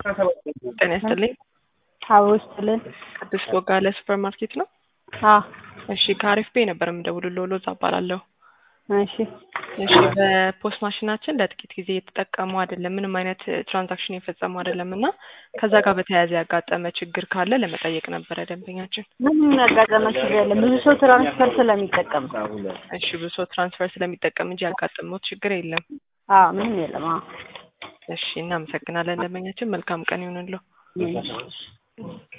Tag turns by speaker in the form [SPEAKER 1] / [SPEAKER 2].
[SPEAKER 1] ጤና ይስጥልኝ።
[SPEAKER 2] አዎ ይስጥልን።
[SPEAKER 1] ቅዱስ ቦጋለ ሱፐር ማርኬት ነው?
[SPEAKER 2] አዎ
[SPEAKER 1] እሺ ከአሪፍ ቤ ነበር የምደውልልዎ ሎዛ እባላለሁ።
[SPEAKER 2] እሺ
[SPEAKER 1] እሺ በፖስት ማሽናችን ለጥቂት ጊዜ እየተጠቀሙ አይደለም፣ ምንም አይነት ትራንዛክሽን የፈጸሙ አይደለም እና ከዛ ጋር በተያያዘ ያጋጠመ ችግር ካለ ለመጠየቅ ነበረ ደንበኛችን።
[SPEAKER 2] ምንም ያጋጠመ ችግር የለም። ብዙ ሰው ትራንስፈር ስለሚጠቀም
[SPEAKER 1] እሺ ብዙ ሰው ትራንስፈር ስለሚጠቀም እንጂ ያጋጠመው ችግር የለም።
[SPEAKER 2] አዎ ምንም የለም። አዎ
[SPEAKER 1] እሺ እናመሰግናለን ደንበኛችን። መልካም ቀን ይሁንልዎ።